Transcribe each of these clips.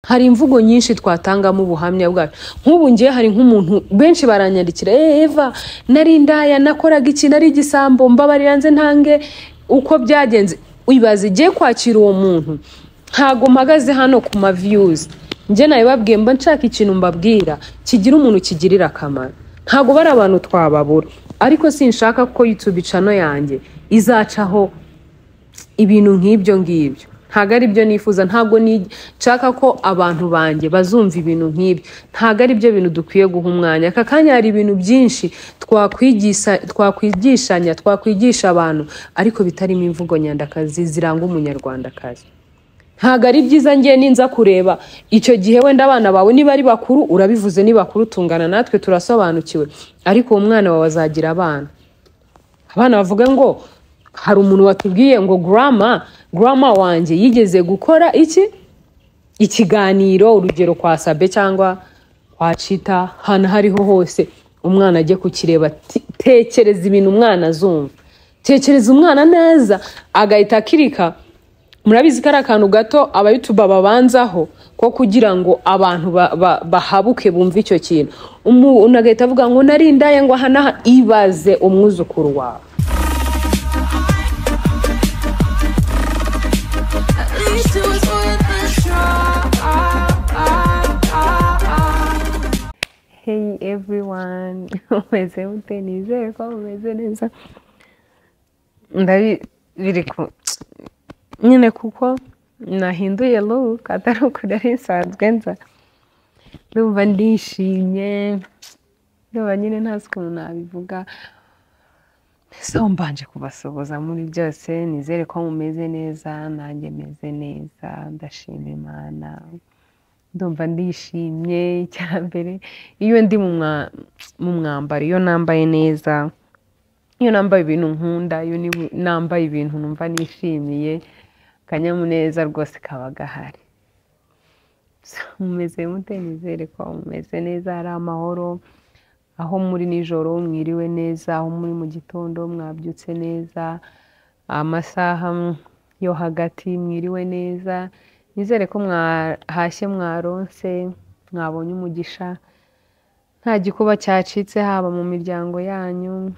hari imvugo nyinshi twatangamo ubuhamya bwacu nk'ubu ngiye hari nk'umuntu benshi baranyandikira "Eh, eva nari indaya nakoraga iki nari igisambo mbabarira nze ntange uko byagenze ibaze igiye kwakira uwo muntu ntago mpagaze hano ku ma views njye nabibabwiye mba nshaka ikintu mbabwira kigira umuntu kigirira akamaro ntago bari abantu twababura ariko sinshaka ko YouTube cano yanjye izacaho ibintu nk'ibyo ngibyo ntabwo ari byo nifuza ntabwo nshaka ko abantu banjye bazumva ibintu nk'ibyo ntabwo ari byo bintu dukwiye guha umwanya aka kanya hari ibintu byinshi twakwigisha- twakwigishanya twakwigisha abantu ariko bitarimo imvugo nyandakazi ziranga umunyarwandakazi ntabwo ari byiza ngiye ninza kureba icyo gihe wenda abana bawe niba ari bakuru urabivuze ni bakuru tungana natwe turasobanukiwe ariko uwo mwana wawe azagira abana abana bavuga ngo hari umuntu watubwiye ngo grama grama wanjye yigeze gukora iki ikiganiro urugero kwa sabe cyangwa kwa cita ahantu aho ariho hose umwana ajye kukireba Ti- tekereza ibintu umwana azumva tekereza umwana neza agahita akirika murabizi ko ari akantu gato abayutuba babanzaho ko kugira ngo abantu ba- ba- bahabuke bumve icyo kintu umuntu agahita avuga ngo nari indaya ngo aha n'aha ibaze umwuzukuru wawe At least it was worth a try. Hey everyone, umeze mute nizere ko mumeze neza ndabi biri ku nyine kuko nahinduye look atari ukuri ari nsanzwe nza ndumva ndishimye ndumva nyine ntazi ukuntu nabivuga so mbanje kubasuhuza muri byose nizere ko mumeze neza nanjye meze neza ndashima imana ndumva ndishimye icyambere iyo ndi mu mwa- mu mwambaro iyo nambaye neza iyo nambaye ibintu nkunda iyo ni- nambaye ibintu numva nishimiye akanyamuneza rwose kaba gahari mumeze mute nizere ko mumeze neza hari amahoro aho muri nijoro mwiriwe neza aho muri mu gitondo mwabyutse neza amasaha mm, yo hagati mwiriwe neza nizere ko mwahashye mwaronse mwabonye umugisha nta gikuba cyacitse haba mu miryango yanyu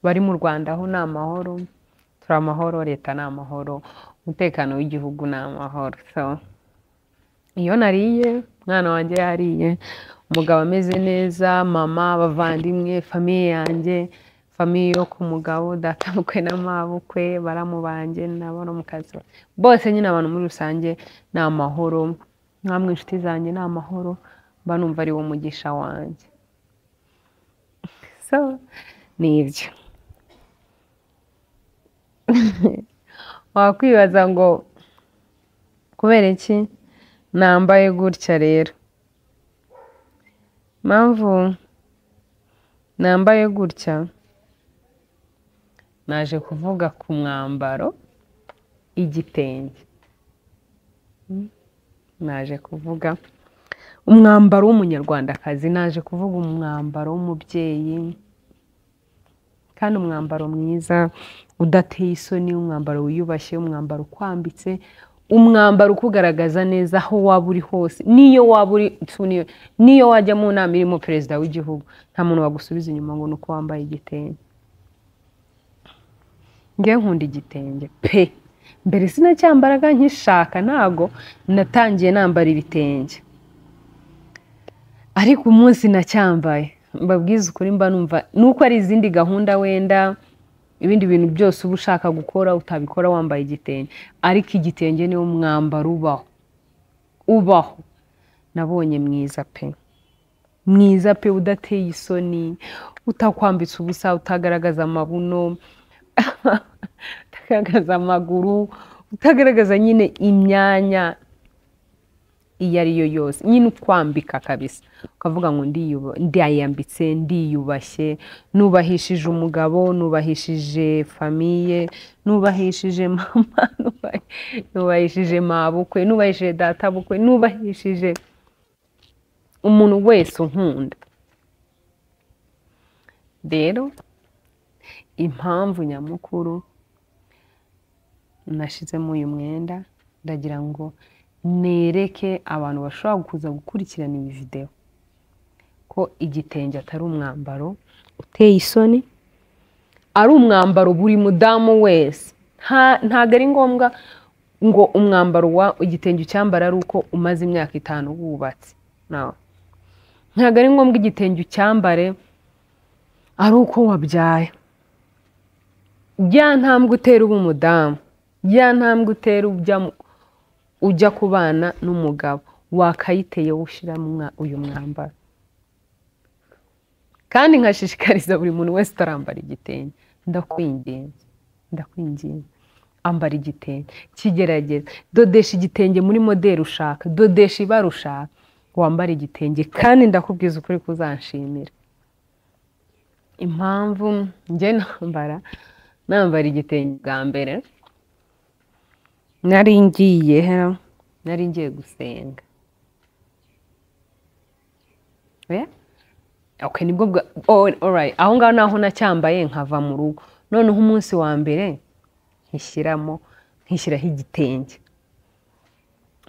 bari mu rwanda aho ni amahoro turi amahoro leta ni amahoro umutekano w'igihugu ni amahoro so iyo nariye umwana wanjye yariye umugabo ameze neza mama abavandimwe famiye yanjye famiye yo ku mugabo databukwe na mabukwe baramubanje n'abaramukazi bose nyine abantu muri rusange ni amahoro namwe inshuti zanjye ni amahoro mba numva ari wo mugisha wanjye so ni ibyo wakwibaza ngo kubera iki nambaye gutya rero impamvu nambaye gutya naje kuvuga ku mwambaro igitenge Mm. naje kuvuga umwambaro w'umunyarwandakazi naje kuvuga umwambaro w'umubyeyi kandi umwambaro mwiza udateye isoni umwambaro wiyubashye umwambaro ukwambitse umwambaro ukugaragaza neza aho waba uri hose n'iyo waba uri tu- n'iyo- n'iyo wajya mu nama irimo perezida w'igihugu nta muntu wagusubiza inyuma ngo ni uko wambaye igitenge njye nkunda igitenge pe mbere sinacyambaraga nkishaka ntago natangiye nambara ibitenge ariko umunsi nacyambaye mbabwiza ukuri mba numva nuko ari izindi gahunda wenda ibindi bintu byose uba ushaka gukora utabikora wambaye igitenge ariko igitenge niwo mwambaro ubaho ubaho nabonye mwiza pe mwiza pe udateye isoni utakwambitse ubusa utagaragaza amabuno utagaragaza amaguru utagaragaza nyine imyanya iyo ari yo yose nyine ukwambika kabisa ukavuga ngo ndiyuba- ndiyambitse ndiyubashye nubahishije umugabo nubahishije famiye nubahishije mama nubahi- nubahishije mabukwe nubahishije databukwe nubahishije umuntu wese unkunda rero impamvu nyamukuru nashizemo uyu mwenda ndagira ngo nereke abantu bashobora kuza gukurikirana iyi videwo ko igitenge atari umwambaro uteye isoni ari umwambaro buri mudamu wese nta- ntabwo ari ngombwa ngo umwambaro wa igitenge ucyambara ari uko umaze imyaka itanu wubatse No. ntabwo ari ngombwa igitenge ucyambare ari uko wabyaye ya ntambwe utera uba umudamu ya ntambwe utera ujya mu- ujya ku bana n'umugabo wakayiteye ushyira mwa- uyu mwambaro kandi nkashishikariza buri muntu wese utarambara igitenge ndakwinginze ndakwinginze ambara igitenge kigerageza dodesha igitenge muri moderi ushaka dodesha ibara ushaka wambara igitenge kandi ndakubwiza ukuri kuzanshimira impamvu njye nambara nambara igitenge bwa mbere nari ngiye nari ngiye gusenga oya okay nibwo bwa all- alright aho ngaho naho nacyambaye nkava mu rugo noneho umunsi wa mbere nkishyiramo nkishyiraho igitenge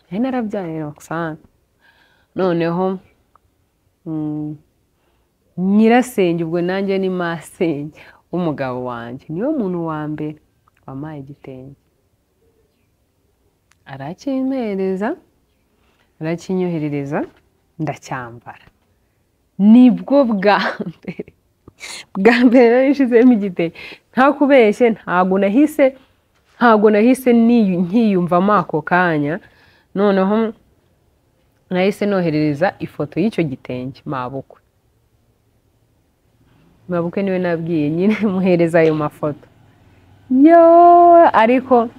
nari narabyaye Roxanne noneho mm, nyirasenge ubwo nanjye ni masenge w'umugabo wanjye niyo muntu wa mbere wampaye igitenge arakimpereza arakinyoherereza ndacyambara nibwo bwa mbere bwa mbere nari nshizemo igitenge nta kubeshye ntago nahise ntago nahise niyu- nkiyumvamo ako kanya noneho nahise noherereza ifoto y'icyo gitenge mabukwe mabukwe niwe nabwiye nyine muhereza ayo mafoto yo ariko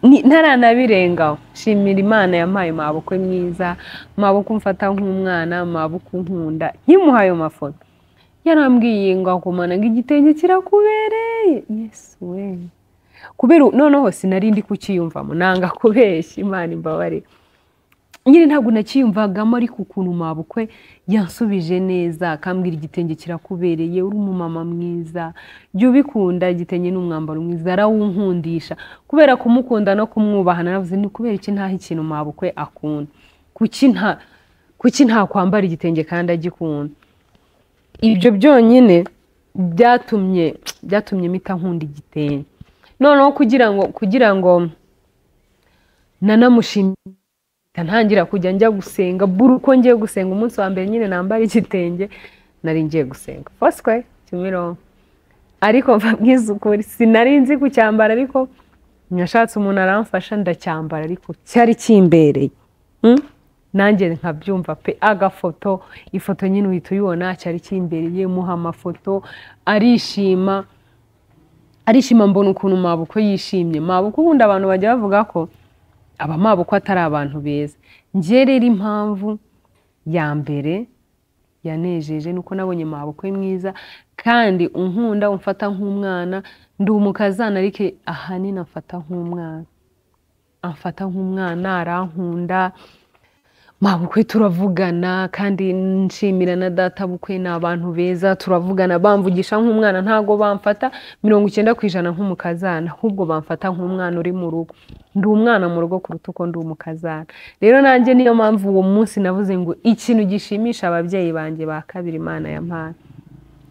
ni- ntaranabirengaho shimira imana yampaye mabukwe mwiza mabukwe umfata nk'umwana mabukwe unkunda nkimuha ayo mafoto yarambwiye ngo akomana ngo igitenge kirakubereye yesu we kubera u- noneho sinari ndi kukiyumvamo nanga kubeshya imana imbabarire nyine ntabwo nakiyumvagamo ariko ukuntu mabukwe yansubije neza akambwira igitenge kirakubereye uri umumama mwiza jya ubikunda igitenge ni umwambaro mwiza arawunkundisha kubera kumukunda no kumwubaha naravuze ni kubera iki ntaho ikintu mabukwe akunda kuki nta kuki ntakwambara igitenge kandi agikunda ibyo byonyine byatumye byatumye mita nkunda igitenge noneho kugira ngo kugira ngo nanamushimire mpita ntangira kujya njya gusenga buri uko ngiye gusenga umunsi wa mbere nyine nambara igitenge nari ngiye gusenga foswe kimironko ariko mbabwiza ukuri sinari nzi kucyambara ariko nashatse umuntu aramfasha ndacyambara ariko cyari kimbereye Mm? nanjye nkabyumva pe agafoto ifoto nyine uhita uyibona cyari kimbereye muha amafoto arishima arishima mbona ukuntu mabukwe yishimye mabukwe ubundi abantu bajya bavuga ko aba mabukwe atari abantu beza njye rero impamvu ya mbere yanejeje nuko nabonye mabukwe mwiza kandi unkunda umfata nk'umwana ndi umukazana ariko ahanini amfata nk'umwana amfata nk'umwana arankunda mabukwe turavugana kandi nshimira na data bukwe ni abantu beza turavugana bamvugisha nk'umwana ntago bamfata mirongo icyenda ku ijana nk'umukazana ahubwo bamfata nk'umwana uri mu rugo ndi umwana mu rugo kuruta uko ndi umukazana rero nanjye niyo mpamvu uwo munsi navuze ngo ikintu gishimisha ababyeyi banjye ba kabiri imana ya mpana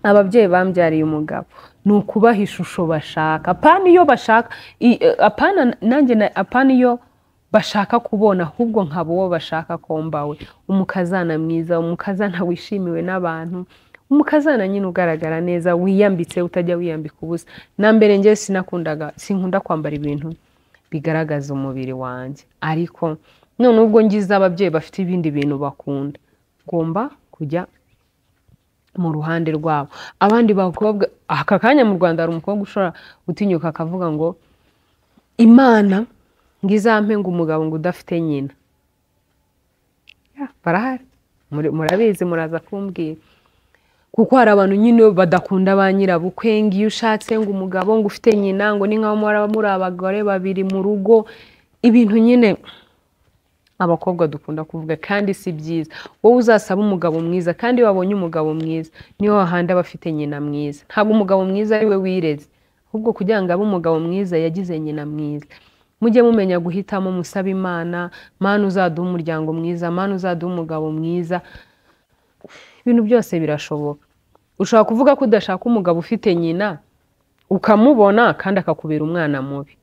ababyeyi bambyariye umugabo ni ukubaha ishusho bashaka apana iyo bashaka i- eh, apana nanjye na- apana iyo bashaka kubona ahubwo nkaba uwo bashaka ko mbawe umukazana mwiza umukazana wishimiwe n'abantu umukazana nyine ugaragara neza wiyambitse utajya wiyambika ubusa na mbere njye sinakundaga sinkunda kwambara ibintu bigaragaza umubiri wanjye ariko none ubwo ngize ababyeyi bafite ibindi bintu bakunda ngomba kujya mu ruhande rwabo abandi bakobwa aka kanya mu rwanda hari umukobwa ushobora gutinyuka akavuga ngo imana ngo izampe ngo umugabo ngo udafite nyina Ya, barahari Muri- murabizi muraza kumbwira kuko hari abantu nyine badakunda ba nyirabukwe ngo iyo ushatse ngo umugabo ngo ufite nyina ngo ni nkaho muraba muri abagore babiri mu rugo ibintu nyine abakobwa dukunda kuvuga kandi si byiza wowe uzasaba umugabo mwiza kandi iyo wabonye umugabo mwiza niwe wahanda aba afite nyina mwiza ntabwo umugabo mwiza ari we wireze ahubwo kugira ngo abe umugabo mwiza yagize nyina mwiza mujye mumenya guhitamo musaba imana mana uzaduha umuryango mwiza mana uzaduha umugabo mwiza ibintu byose birashoboka ushobora kuvuga ko udashaka umugabo ufite nyina ukamubona kandi akakubera umwana mubi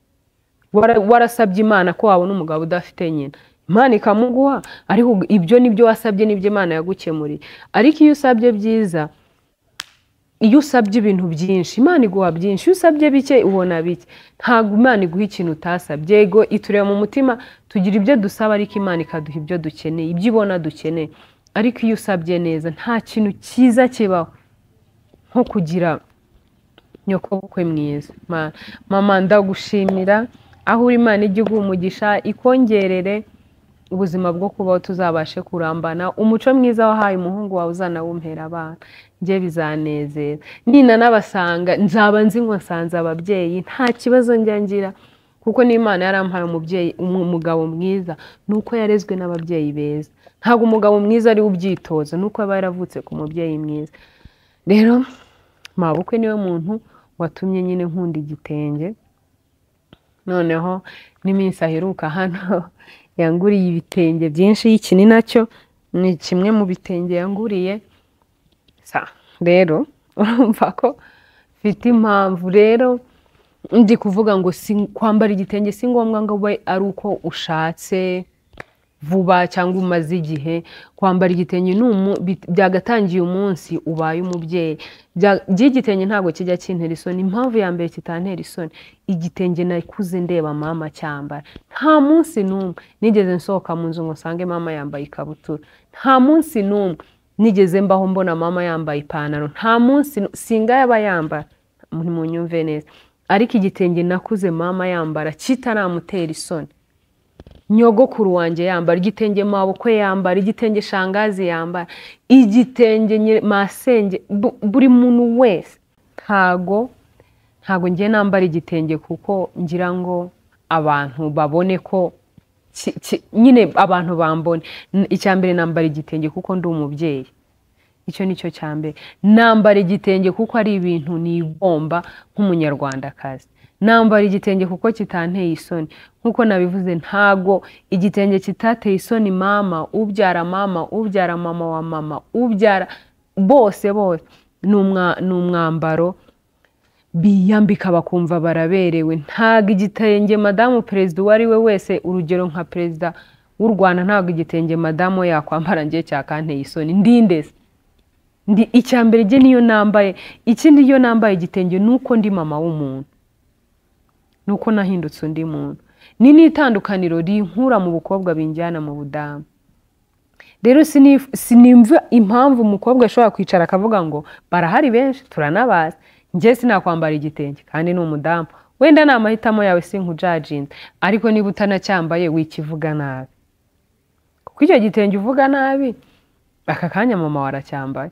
Wara- warasabye imana ko wabona umugabo udafite nyina imana ikamuguha ariko ibyo nibyo wasabye nibyo imana yagukemuriye ariko iyo usabye byiza iyo usabye ibintu byinshi imana iguha byinshi iyo usabye bike ubona bike ntabwo imana iguha ikintu utasabye yego itureba mu mutima tugira ibyo dusaba ariko imana ikaduha ibyo dukeneye ibyo ibona dukeneye ariko iyo usabye neza nta kintu cyiza kibaho nko kugira nyokobukwe mwiza Ma- mama ndagushimira aho uri imana ijya iguha umugisha ikongerere ubuzima bwo kubaho tuzabashe kurambana umuco mwiza wahaye umuhungu wawe uzanawumpera abana njye bizanezera nina n'abasanga nzaba nzi ngo nsanze ababyeyi nta kibazo njya ngira kuko n'imana yarampaye umubyeyi umu- umugabo mwiza ni uko yarezwe n'ababyeyi beza ntabwo umugabo mwiza ari we ubyitoza ni uko aba yaravutse ku mubyeyi mwiza rero mabukwe niwe muntu watumye nyine nkunda igitenge noneho n'iminsi aheruka hano yanguriye ibitenge byinshi iki ni nacyo ni kimwe mu bitenge yanguriye sa rero urumva ko mfite impamvu rero ndi kuvuga ngo si kwambara igitenge si ngombwa ngo ube ari uko ushatse vuba cyangwa umaze igihe kwambara igitenge ni umu- bit- byagatangiye umunsi ubaye umubyeyi Bya- by'igitenge ntabwo kijya kintera isoni impamvu ya mbere kitantera isoni igitenge nakuze ndeba mama cyambara nta munsi n'umwe nigeze nsohoka mu nzu ngo nsange mama yambaye ikabutura nta munsi n'umwe nigeze mbaho mbona mama yambaye ipantaro nta munsi nu- singa yaba yambara muri mu nyumve neza ariko igitenge nakuze mama yambara kitaramutera isoni nyogokuru wanjye yambara igitenge mabukwe yambara igitenge shangazi yambara igitenge nyiri- masenge bu- buri muntu wese ntago ntago njye nambara igitenge kuko ngira ngo abantu babone ko ki- ki- nyine abantu bambone N- icya mbere nambara igitenge kuko ndi umubyeyi icyo ni cyo cya mbere nambara igitenge kuko ari ibintu nigomba nk'umunyarwandakazi nambara igitenge kuko kitanteye isoni nk'uko nabivuze ntago igitenge kitateye isoni mama ubyara mama ubyara mama wa mama ubyara bose bose ni umwa- ni umwambaro biyambika bakumva baraberewe ntabwo igitenge madamu perezida uwo ari we wese urugero nka perezida w'u rwanda ntabwo igitenge madamu we yakwambara ngiye cyakanteye isoni ndindeze ndi icya mbere rye niyo nambaye ikindi iyo nambaye igitenge ni uko ndi mama w'umuntu ni uko nahindutse undi muntu ni n'itandukaniro rinkura mu bukobwa binjyana mu budamu rero sinif- sinimva impamvu umukobwa ashobora kwicara akavuga ngo barahari benshi turanabazi njye sinakwambara igitenge kandi ni umudamu wenda ni amahitamo yawe sinkujajinze ariko niba utanacyambaye wikivuga nabi kuko icyo gitenge uvuga nabi aka kanya mama waracyambaye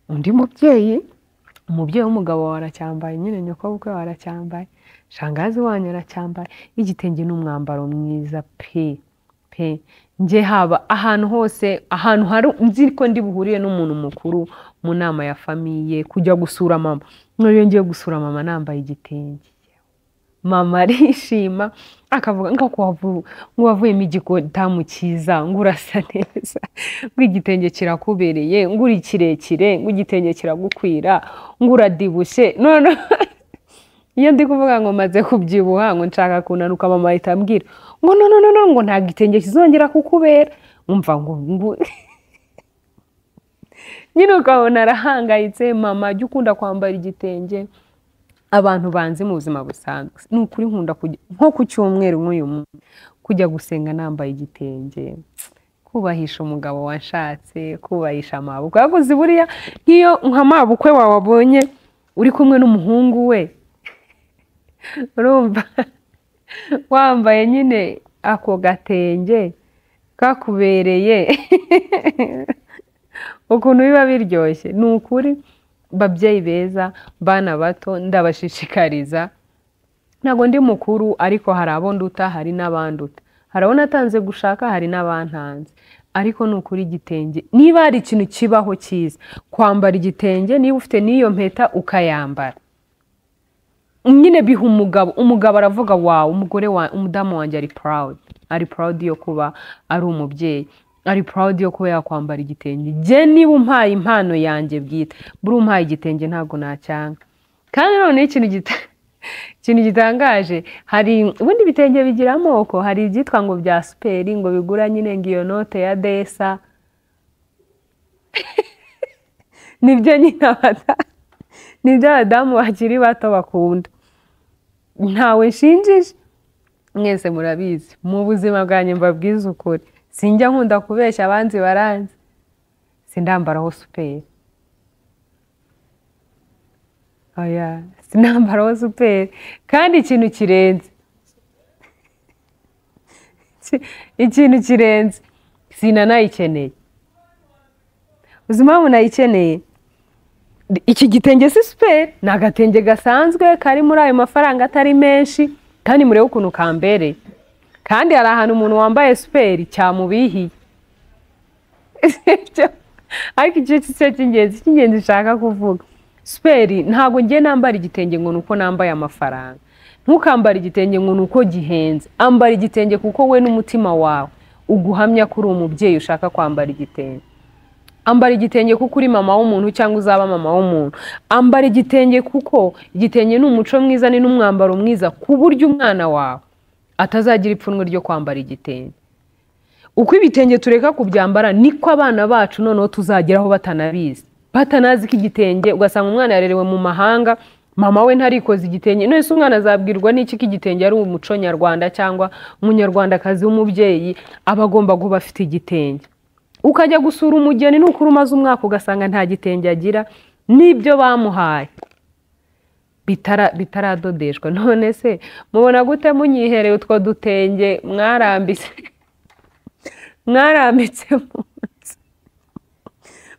undi mubyeyi umubyeyi w'umugabo wawe aracyambaye nyine nyokobukwe wawe aracyambaye shangazi wanyu aracyambaye igitenge ni umwambaro mwiza pe pe njye haba ahantu hose ahantu hari nzi ko ndi buhuriye n'umuntu mukuru mu nama ya famiye kujya gusura mama none iyo ngiye gusura mama nambaye igitenge mama arishima akavuga ngo wavu- ngo wavuyemo igikotamu cyiza ngo urasa neza ngo igitenge kirakubereye ngo uri kirekire ngo igitenge kiragukwira ngo uradibushye none iyo ndi kuvuga ngo maze kubyibuha ngo nshaka kunanuka mama ahita ambwira ngo no no no no, ngo nta gitenge kizongera kukubera umva ngo ngo- nyine ukabona arahangayitse mama jya ukunda kwambara igitenge abantu banzi mu buzima busanzwe ni ukuri nkunda kujya nko ku cyumweru nk'uyu munsi kujya gusenga nambaye igitenge kubahisha umugabo washatse kubahisha amabukwe yaguze buriya nk'iyo nka mabukwe wawe wabonye uri kumwe n'umuhungu we urumva wambaye nyine ako gatenge kakubereye ukuntu biba biryoshye ni ukuri babyeyi beza bana bato ndabashishikariza ntabwo ndi mukuru ariko hari abo nduta hari n'abanduta hari abo natanze gushaka hari n'abantanze ariko ni ukuri igitenge niba hari ikintu kibaho cyiza kwambara igitenge niba ufite n'iyo mpeta ukayambara nyine biha umugabo umugabo aravuga wawe umugore wa umudamu wanjye ari purawudi ari purawudi yo kuba ari umubyeyi ari purawudi yo kuba yakwambara igitenge njye niba umpaye impano yanjye bwite buri umpaye igitenge ntabwo nacyanga kandi noneho ikintu gita ikintu gitangaje hari ubundi ibitenge bigira amoko hari ibyitwa ngo bya superi ngo bigura nyine ngo iyo note ya desa nibyo nyine abadamu nibyo abadamu bakiri bato bakunda ntawe nshinjije mwese murabizi mu buzima bwanjye mbabwiza ukuri sinjya nkunda kubeshya abanzi baranzi sindambaraho superi oya sinambaraho superi kandi ikintu kirenze ikintu kirenze sinanayikeneye uzi impamvu nayikeneye iki gitenge si superi ni agatenge gasanzwe kari muri ayo mafaranga atari menshi kandi murebe ukuntu kambereye kandi hari ahantu umuntu wambaye superi cyamubihiye ariko icyo cyo cy'ingenzi cy'ingenzi nshaka kuvuga superi ntabwo ngiye nambara igitenge ngo ni uko nambaye amafaranga ntukambare igitenge ngo ni uko gihenze ambara igitenge kuko we n'umutima wawe uguhamya ko uri umubyeyi ushaka kwambara igitenge ambara igitenge kuko uri mama w'umuntu cyangwa uzaba mama w'umuntu ambara igitenge kuko igitenge ni umuco mwiza ni n'umwambaro mwiza ku buryo umwana wawe atazagira ipfunwe ryo kwambara igitenge uko ibitenge tureka kubyambara niko abana bacu noneho tuzageraho batanabizi batanazi ko igitenge ugasanga umwana yarerewe mu mahanga mama we ntarikoze igitenge none se umwana azabwirwa n'iki ko igitenge ari umuco nyarwanda cyangwa umunyarwandakazi w'umubyeyi aba agomba kuba afite igitenge ukajya gusura umugeni nukura umaze umwaka ugasanga nta gitenge agira n'ibyo bamuhaye bitara bitaradodeshwa none se mubona gute munyihereye utwo dutenge mwarambitse mwarambitse mu nzu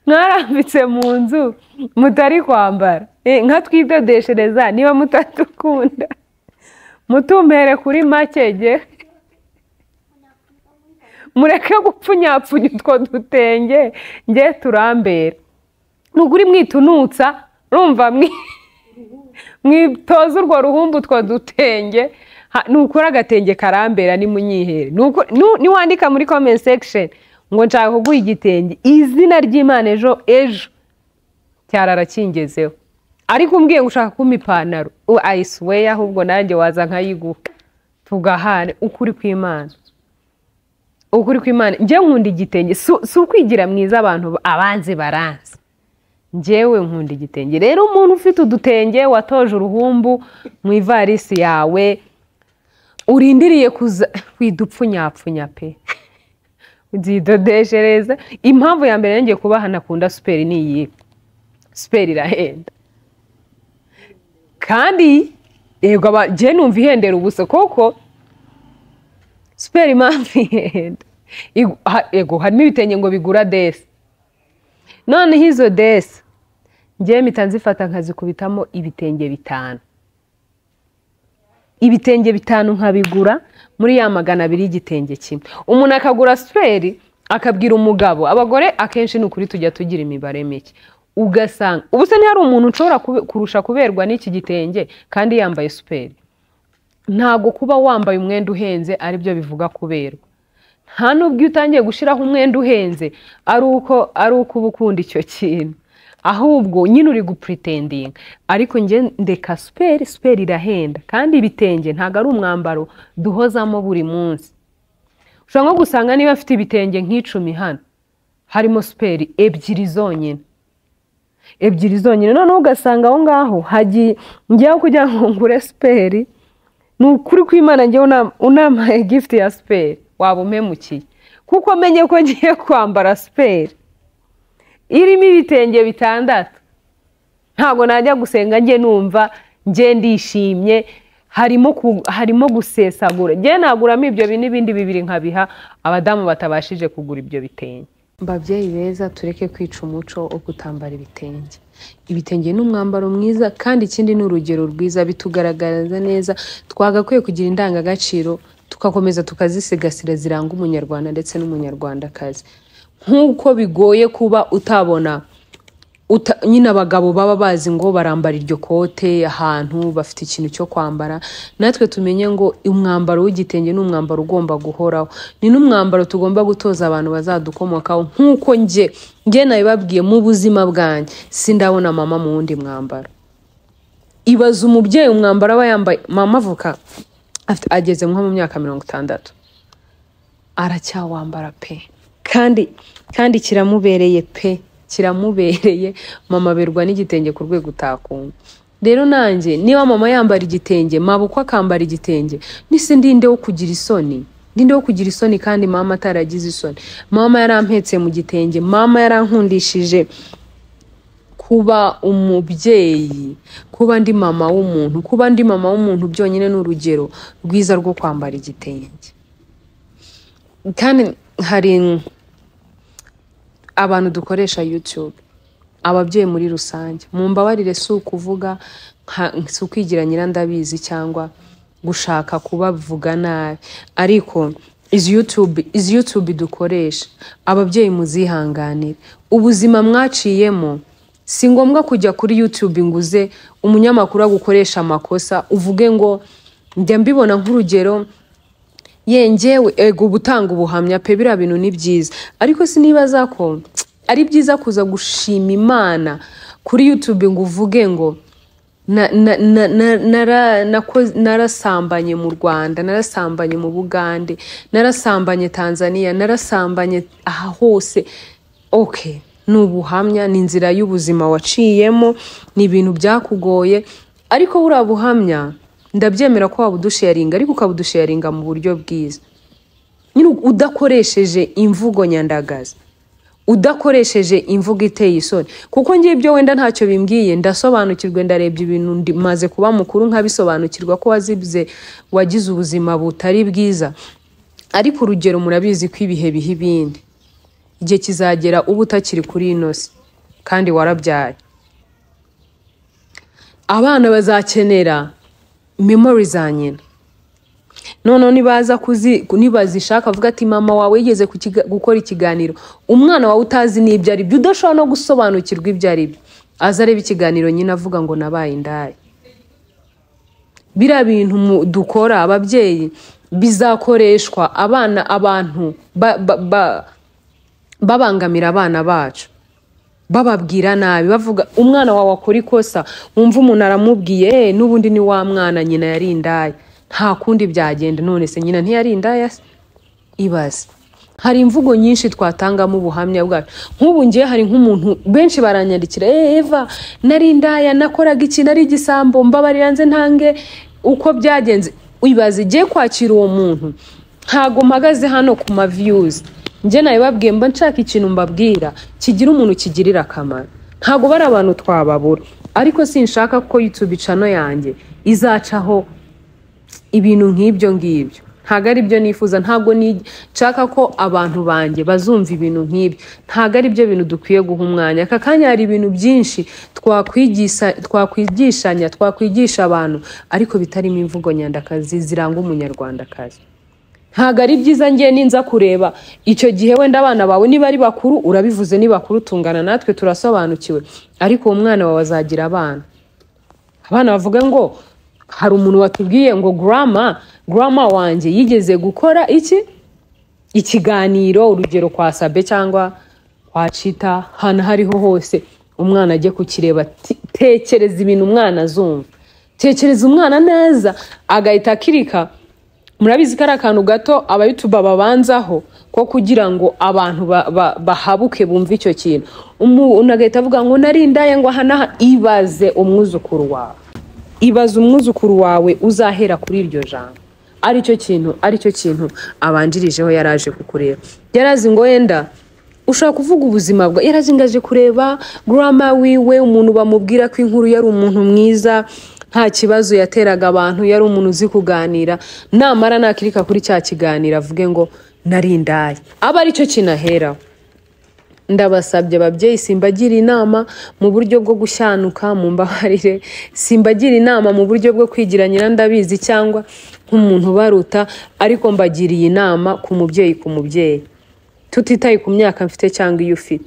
mwarambitse mu nzu mutari kwambara Eh, nka twidodeshereza niba mutadukunda mutumbere kuri make ge mureke gupfunyapfunya utwo dutenge nge turambera nuguri mwitunutsa rumva mwi- mwitoza urwo ruhumbu utwo dutenge Ha- nukora agatenge karambera nimunyihere Nuko- nu- niwandika muri comment section ngo nshaka kuguha igitenge izina ry'imana ejo ejo cyarara kingezeho ariko umbwiye ngo ushaka kumpa ipantaro u ayisiweya ahubwo nanjye waza nkayiguha tugahane ukuri kw'imana ukuri kw'imana njye nkunda igitenge si si ukwigira mwiza abantu ba- abanzi baranzi njyewe nkunda igitenge rero umuntu ufite udutenge watoje uruhumbu mu ivarisi yawe urindiriye kuza widupfunyapfunya pe uzidodeshereza impamvu ya mbere yongeye kuba hanakunda superi ni iyi superi irahenda kandi yego aba- njye numva ihendera ubusa koko superi impamvu ihenda Igu- ha- yego harimo ibitenge ngo bigura desi noneho izo desi ngewe mpita nzifata nkazikubitamo ibitenge bitanu ibitenge bitanu nkabigura muri ya magana abiri y'igitenge kimwe umuntu akagura superi akabwira umugabo abagore akenshi ni ukuri tujya tugira imibare mike ugasanga ubu se ntihari umuntu ushobora kube- kurusha kuberwa n'iki gitenge kandi yambaye superi ntabwo kuba wambaye umwenda uhenze aribyo bivuga kuberwa nta n'ubwo iyo utangiye gushyiraho umwenda uhenze ari uko ari uko uba ukunda icyo kintu ahubwo nyine uri gupuritendinga ariko njye ndeka superi superi irahenda kandi ibitenge ntabwo ari umwambaro duhozamo buri munsi ushobora nko gusanga niba afite ibitenge nk'icumi hano harimo superi ebyiri zonyine ebyiri zonyine noneho ugasanga aho ngaho hagiye njyaho kugira ngo ngure superi ni ukuri kw'imana njyewe unam- unampaye gifuti ya superi waba umpemukiye kuko menye ko ngiye kwambara superi irimo ibitenge bitandatu ntabwo najya gusenga njye numva njye ndishimye harimo ku- harimo gusesagura njye naguramo ibyo bi- n'ibindi bibiri nkabiha abadamu batabashije kugura ibyo bitenge babyeyi beza tureke kwica umuco wo kutambara ibitenge ibitenge ni umwambaro mwiza kandi ikindi ni urugero rwiza bitugaragariza neza twagakwiye kugira indangagaciro tugakomeza tukazisigasira ziranga umunyarwanda ndetse n'umunyarwandakazi nk'uko bigoye kuba utabona uta- nyine abagabo baba bazi ngo barambara iryo kote ahantu bafite ikintu cyo kwambara natwe tumenye ngo umwambaro w'igitenge ni umwambaro ugomba guhoraho ni n'umwambaro tugomba gutoza abantu bazadukomokaho nk'uko njye njye nabibabwiye mu buzima bwanjye sindabona mama mu wundi mwambaro ibaza umubyeyi umwambaro aba yambaye mama avuka afite- ageze nko mu myaka mirongo itandatu aracyawambara pe kandi kandi kiramubereye pe kiramubereye mama aberwa n'igitenge ku rwego utakumva rero nanjye niba mama yambara igitenge mabuko akambara igitenge nise ndinde wo kugira isoni ndinde wo kugira isoni kandi mama ataragize isoni mama yarampetse mu gitenge mama yarankundishije kuba umubyeyi kuba ndi mama w'umuntu kuba ndi mama w'umuntu byonyine ni urugero rwiza rwo kwambara igitenge kandi hari abantu dukoresha yutube ababyeyi muri rusange mu mbabarire si ukuvuga nka- si ukwigira nyirandabizi cyangwa gushaka kubavuga nabi ariko izi yutube izi yutube dukoresha ababyeyi muzihanganire ubuzima mwaciyemo si ngombwa kujya kuri yutube ngo uze umunyamakuru agukoresha amakosa uvuge ngo njya mbibona nk'urugero yengewe ego gutanga ubuhamya pe biriya bintu ni byiza ariko sinibaza ko ari byiza kuza gushima imana kuri yutube ngo uvuge ngo na- na- na- na- nara- nako- narasambanye mu rwanda narasambanye mu bugande narasambanye tanzania narasambanye aha hose ok ni ubuhamya ni inzira y'ubuzima waciyemo ni ibintu byakugoye ariko buriya buhamya ndabyemera ko wabudusharinga ariko ukabudusharinga mu buryo bwiza nyine udakoresheje imvugo nyandagazi udakoresheje imvugo iteye isoni kuko ngiye ibyo wenda ntacyo bimbwiye ndasobanukirwe ndarebye ibintu ndi- maze kuba mukuru nkabisobanukirwa ko wazize wagize ubuzima butari bwiza ariko urugero murabizi ko ibihe biha ibindi igihe kizagera uba utakiri kuri ino si kandi warabyaye abana bazakenera memori za nyina noneho nibaza kuzi nibazishaka avuga ati mama wawe yigeze kukiga- gukora ikiganiro umwana wawe utazi n'ibyo ari byo udashobora no gusobanukirwa ibyo ari byo aza areba ikiganiro nyine avuga ngo nabaye indaya biriya bintu mu- dukora ababyeyi bizakoreshwa abana abantu ba- ba- ba- babangamira abana bacu bababwira nabi bavuga umwana wawe akora ikosa wumva umuntu aramubwiye "Eh, n'ubundi ni wa mwana nyina yari indaya nta kundi byagenda none se nyina ntiyari indaya se?" ibaze hari imvugo nyinshi twatangamo ubuhamya bwacu nk'ubu ngiye hari nk'umuntu benshi baranyandikira "Eh, eva nari indaya nakoraga iki nari igisambo mbabarira nze ntange uko byagenze ibaze igiye kwakira uwo muntu ntago mpagaze hano ku ma views njye nabibabwiye mba nshaka ikintu mbabwira kigira umuntu kigirira akamaro ntabwo bari abantu twababura ariko sinshaka ko YouTube icano yanjye izacaho ibintu nk'ibyo ngibyo ntabwo ari byo nifuza ntabwo ni- nshaka ko abantu banjye bazumva ibintu nk'ibyo ntabwo ari byo bintu dukwiye guha umwanya aka kanya hari ibintu byinshi twakwigisha- twakwigishanya twakwigisha abantu ariko bitarimo imvugo nyandakazi ziranga umunyarwandakazi ntabwo ari byiza ngiye ninza kureba icyo gihe wenda abana bawe niba ari bakuru urabivuze ni bakuru tungana natwe turasobanukiwe ariko uwo mwana wawe azagira abana abana bavuga ngo hari umuntu watubwiye ngo grama grama wanjye yigeze gukora iki ikiganiro urugero kwa sabe cyangwa kwa cita ahantu aho ariho hose umwana ajye kukireba Ti- tekereza ibintu umwana azumva tekereza umwana neza agahita akirika murabizi ko ari akantu gato abayutuba babanzaho ko kugira ngo abantu ba- ba- bahabuke bumve icyo kintu umuntu agahita avuga ngo narindaye ngo aha n'aha ibaze umwuzukuru wawe ibaze umwuzukuru wawe uzahera kuri iryo jambo aricyo kintu aricyo kintu abanjirijeho yari aje kukureba yari azi ngo wenda ushobora kuvuga ubuzima bwa yari azi ngo aje kureba grama wiwe umuntu bamubwira ko inkuru yari umuntu mwiza nta kibazo yateraga abantu yari umuntu uzi kuganira namara nakirika kuri cya kiganiro avuge ngo narindaye aba aricyo kintu aheraho ndabasabye ababyeyi simbagira inama mu buryo bwo gushyanuka mu mbabarire simbagira inama mu buryo bwo kwigira nyirandabizi cyangwa nk'umuntu ubaruta ariko mbagiriye inama ku mubyeyi ku mubyeyi tutitaye ku myaka mfite cyangwa iyo ufite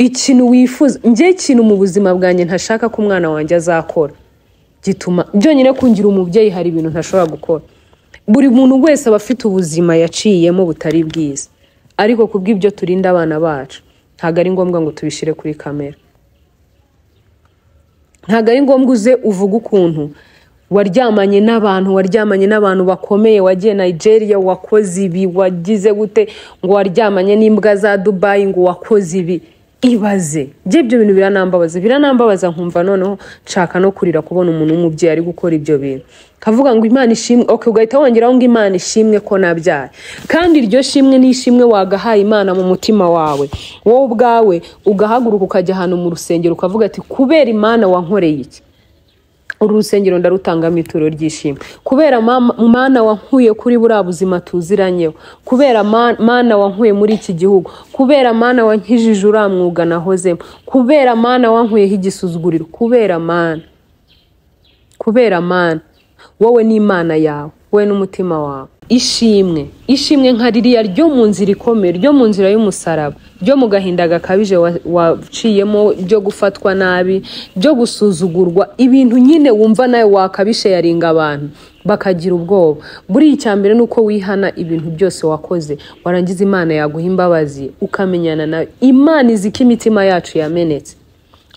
ikintu wifuza njye ikintu mu buzima bwanjye ntashaka ko umwana wanjye azakora gituma byonyine kungira umubyeyi hari ibintu ntashobora gukora buri muntu wese aba afite ubuzima yaciyemo butari bwiza ariko kubw'ibyo turinda abana bacu ntabwo ari ngombwa ngo tubishyire kuri kamera ntabwo ari ngombwa uze uvuge ukuntu waryamanye n'abantu waryamanye n'abantu bakomeye wagiye nigeria wakoze ibi wagize gute ngo waryamanye n'imbwa za dubayi ngo wakoze ibi ibaze bye ibyo bintu biranambabaza biranambabaza nkumva noneho nshaka no kurira kubona umuntu w'umubyeyi ari gukora ibyo bintu kavuga ngo imana ishimwe ok ugahita wongeraho ngo imana ishimwe ko nabyaye kandi iryo shimwe ni ishimwe wagahaye imana mu mutima wawe wowe ubwawe ugahaguruka ukajya ahantu mu rusengero ukavuga ati kubera imana wankoreye iki uru rusengero ndarutangamo ituro ry'ishimwe kubera mama- mana wankuye kuri buriya buzima tuziranyeho kubera ma- mana wankuye muri iki gihugu kubera mana wankijije uriya mwuga nahozemo kubera mana wankuyeho igisuzuguriro kubera mana kubera mana wowe n'imana yawe wowe n'umutima wawe ishimwe ishimwe nka ririya ryo mu nzira ikomeye ryo mu nzira y'umusaraba ryo mu gahinda gakabije wa- waciyemo ryo gufatwa nabi ryo gusuzugurwa ibintu nyine wumva nawe wakabisheyaringa abantu bakagira ubwoba buriya icya mbere ni uko wihana ibintu byose wakoze warangiza imana yaguha imbabazi ukamenyana nawe imana izi ko imitima yacu yamenetse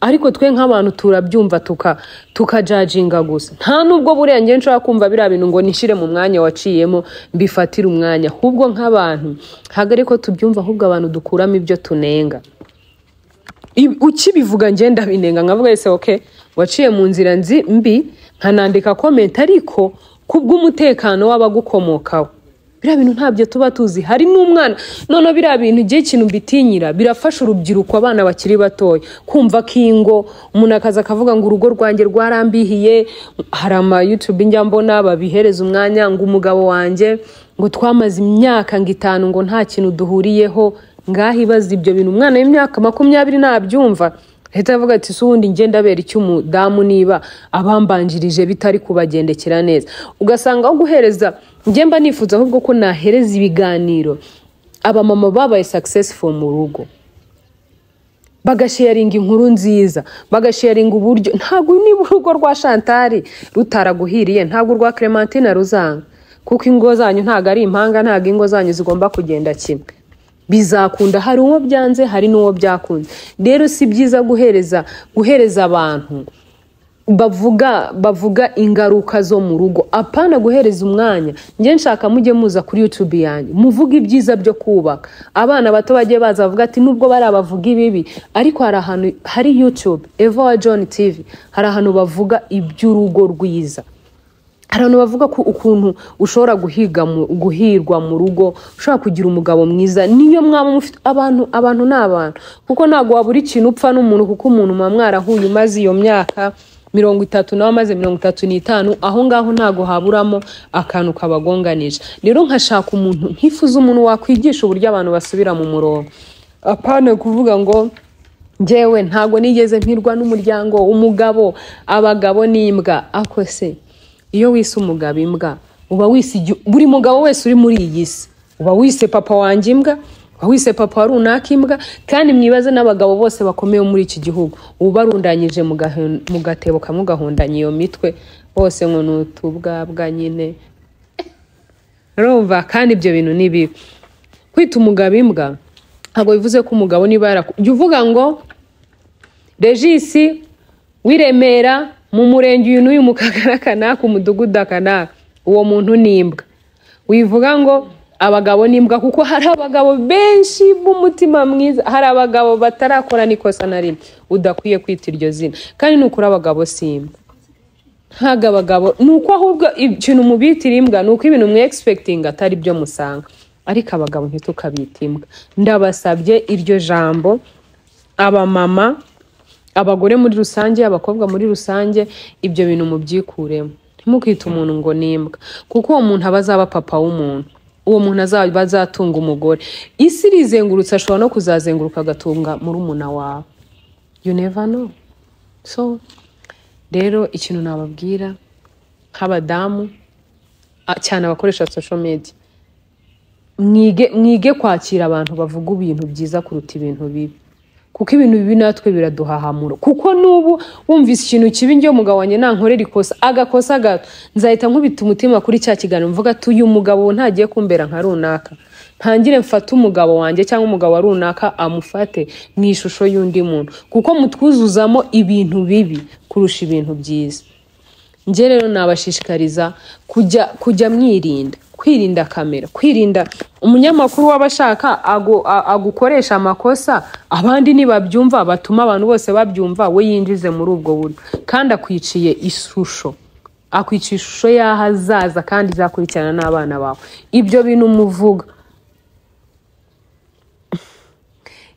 ariko twe nk'abantu turabyumva tuka tukajajinga gusa nta n'ubwo buriya njye nshobora kumva biriya bintu ngo nishyire mu mwanya waciyemo mbifatire umwanya ahubwo nk'abantu ntabwo ariko tubyumva ahubwo abantu dukuramo ibyo tunenga Ibi- ukibivuga ngenda binenga nkavuga ese ok waciye mu nzira nzi mbi nkanandika komenti ariko kubw'umutekano w'abagukomokaho biriya bintu ntabyo tuba tuzi harimo umwana none biriya bintu igihe ikintu mbitinyira birafasha urubyiruko abana bakiri batoya kumva ko ingo umuntu akaza akavuga ngo urugo rwanjye rwarambihiye hari ama yutube njya mbona babihereza umwanya ngo umugabo wanjye ngo twamaze imyaka ngo itanu ngo nta kintu duhuriyeho ngaho ibaza ibyo bintu umwana w'imyaka makumyabiri nabyumva leta yavuga ati si ubundi njye ndabera icy'umudamu niba abambanjirije bitari kubagendekera neza ugasanga aho guhereza njye mba nifuza ahubwo ko nahereza ibiganiro abamama babaye successful mu rugo bagasharinga inkuru nziza bagasharinga uburyo ntabwo niba urugo rwa shantari rutaraguhiriye ntabwo urwa clementine ruzanga kuko ingo zanyu ntabwo ari impanga ntabwo ingo zanyu zigomba kugenda kimwe bizakunda hari uwo byanze hari n'uwo byakunze rero si byiza guhereza guhereza abantu bavuga bavuga ingaruka zo mu rugo apana guhereza umwanya njye nshaka mujye muza kuri youtube yanjye muvuge ibyiza byo kubaka abana bato bagiye baza bavuga ati nubwo bari abavuga ibibi ariko hari ahantu hari youtube eva wa john tv hari ahantu bavuga iby'urugo rwiza hari abantu bavuga ko ukuntu ushobora guhiga mu- guhirwa mu rugo ushobora kugira umugabo mwiza niyo mwaba mufite abantu abantu ni abantu kuko ntabwo wabura ikintu upfa n'umuntu kuko umuntu muba mwarahuye umaze iyo myaka mirongo itatu nawe amaze mirongo itatu n'itanu aho ngaho ntabwo haburamo akantu kabagonganije rero nkashaka umuntu nkifuza umuntu wakwigisha uburyo abantu basubira mu murongo apana kuvuga ngo njyewe ntabwo nigeze mpirwa n'umuryango umugabo abagabo n'imbwa akose iyo wise umugabo imbwa uba wise igi- buri mugabo wese uri muri iyi si uba wise papa wanjye imbwa uba wise papa wa runaka imbwa kandi mwibaze n'abagabo bose bakomeye bo muri iki gihugu uba barundanyije mu gahe- mu gatebo kamwe ugahundanya iyo mitwe bose ngo ni utubwabwa nyine urumva kandi ibyo bintu ni bibi kwita umugabo imbwa ntabwo bivuze ko umugabo niba yaraku- jya uvuga ngo regisi w'iremera mu murenge uyu n'uyu mu kagara kanaka umudugudu akanaka uwo muntu ni imbwa wivuga ngo abagabo ni imbwa kuko hari abagabo benshi b'umutima mwiza hari abagabo batarakora n'ikosa na rimwe udakwiye kwita iryo zina kandi nukuri abagabo si imbwa ntabwo abagabo ni uko ahubwo ikintu mubitira imbwa ni uko ibintu mwe egispekitinga atari byo musanga ariko abagabo ntitukabita imbwa ndabasabye iryo jambo abamama abagore muri rusange abakobwa muri rusange ibyo bintu mubyikuremo ntimukite umuntu ngo ni imbwa kuko uwo muntu aba azaba papa w'umuntu uwo muntu azaba azatunga umugore isi irizengurutse ashobora no kuzazenguruka agatunga murumuna wawe you never know so rero ikintu nababwira nk'abadamu a- cyane abakoresha social media mwige mwige kwakira abantu bavuga ibintu byiza kuruta ibintu bibi kuko ibintu bibi natwe biraduhahamura kuko n'ubu wumvise ikintu kibi njye umugabo wanjye nankorera ikosa agakosa gato nzahita nkubita umutima kuri cya kiganiro mvuga ati uyu mugabo ntagiye kumbera nka runaka ntangire mfate umugabo wanjye cyangwa umugabo wa runaka amufate mu ishusho y'undi muntu kuko mutwuzuzamo ibintu bibi kurusha ibintu byiza njye rero nabashishikariza kujya kujya mwirinda kwirinda kamera kwirinda umunyamakuru waba ashaka agu- a- agukoresha amakosa abandi nibabyumva batuma abantu bose babyumva we yinjize muri ubwo buryo kandi akwiciye ishusho akwica ishusho y'aho azaza kandi izakurikirana n'abana bawe ibyo bintu umuvuga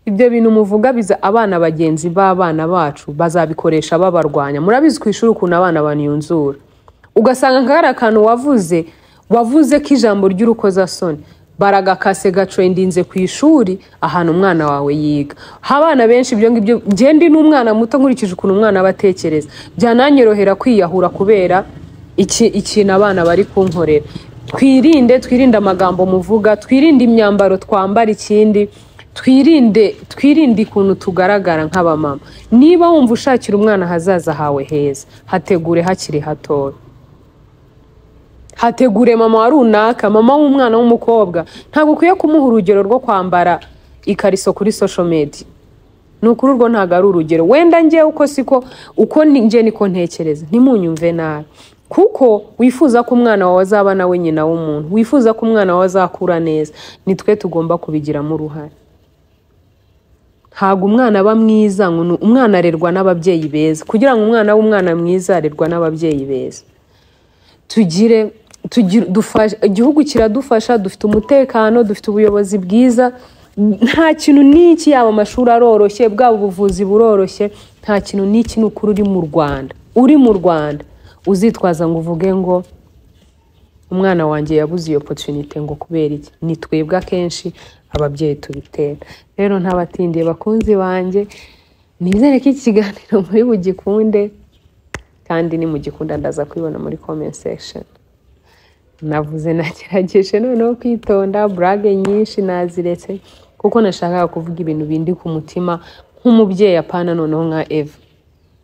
ibyo bintu muvuga biza abana bagenzi b'abana bacu bazabikoresha babarwanya murabizi ku ishuri ukuntu abana baniyunzura ugasanga nk'ari akantu wavuze wavuze ko ijambo ry'urukozasoni baragakase gacoyindinze ku ishuri ahantu umwana wawe yiga abana benshi ibyo ngibyo ngende n'umwana muto nkurikije ukuntu umwana aba atekereza byananyorohera kwiyahura kubera iki- ikintu abana bari kunkorera twirinde twirinde amagambo muvuga twirinde imyambaro twambara ikindi twirinde twirinde ukuntu tugaragara nk'abamama niba wumva ushakira umwana ahazaza hawe heza hategure hakiri hatoya hategure mama wa runaka mama w'umwana w'umukobwa ntabwo ukwiye kumuha urugero rwo kwambara ikariso kuri social media ni ukuri urwo ntabwo ari urugero wenda njye uko siko uko ni- njye niko ntekereza ntimunyumve nabi kuko wifuza ko umwana wawe azaba nawe nyina w'umuntu wifuza ko umwana wawe azakura neza ni twe tugomba kubigiramo uruhare ntabwo umwana aba mwiza ngo ni- umwana arerwa n'ababyeyi beza kugira ngo umwana w'umwana mwiza arerwa n'ababyeyi beza tugire tugire- dufashe igihugu kiradufasha dufite umutekano dufite ubuyobozi bwiza nta kintu n'iki yaba amashuri aroroshye bwaba ubuvuzi buroroshye nta kintu n'iki ni ukuri uri mu rwanda uri mu rwanda uzitwaza ngo uvuge ngo umwana wanjye yabuze iyo opportunity ngo kubera iki ni twebwe akenshi ababyeyi tubitera rero ntabatindiye bakunzi banjye nizere ko iki kiganiro muri bugikunde kandi nimugikunda ndaza kwibona muri comment section navuze nagerageje noneho kwitonda burage nyinshi naziretse kuko nashakaga kuvuga ibintu bindi ku mutima nk'umubyeyi apana noneho nka eva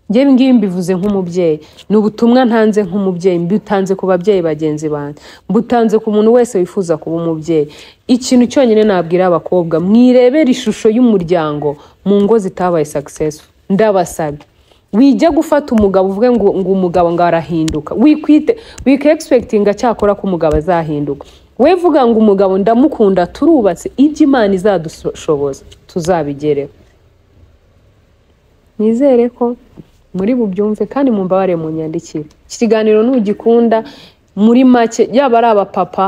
njyewe ngibi mbivuze nk'umubyeyi ni ubutumwa ntanze nk'umubyeyi mbutanze ku babyeyi bagenzi banjye mbutanze ku muntu wese wifuza kuba umubyeyi ikintu cyonyine nabwira abakobwa mwirebera ishusho y'umuryango mu ngo zitabaye successful ndabasabye wijya gufata umugabo uvuge ngo, ngo umugabo ngo arahinduka wikwite wikegispekitinga cyakora ko umugabo azahinduka we vuga ngo umugabo ndamukunda turubatse ibyo imana izadushoboza tuzabigereho nizere ko muri bubyumve kandi mumbabare mu nyandikire iki kiganiro ntugikunda muri make yaba ari abapapa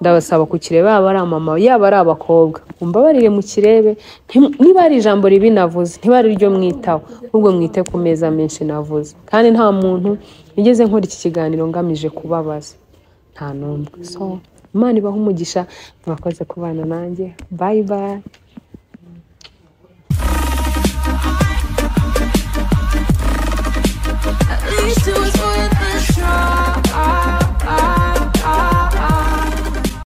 ndabasaba kukireba yaba ari amama yaba ari abakobwa mumbabarire mukirebe ntim- niba ari ijambo ribi navuze ntiba ari ryo mwitaho ahubwo mwite ku meza menshi navuze kandi nta muntu nigeze nkora iki kiganiro ngamije kubabaza nta n'umwe so imana ibaha umugisha mwakoze kubana nanjye bayi bayi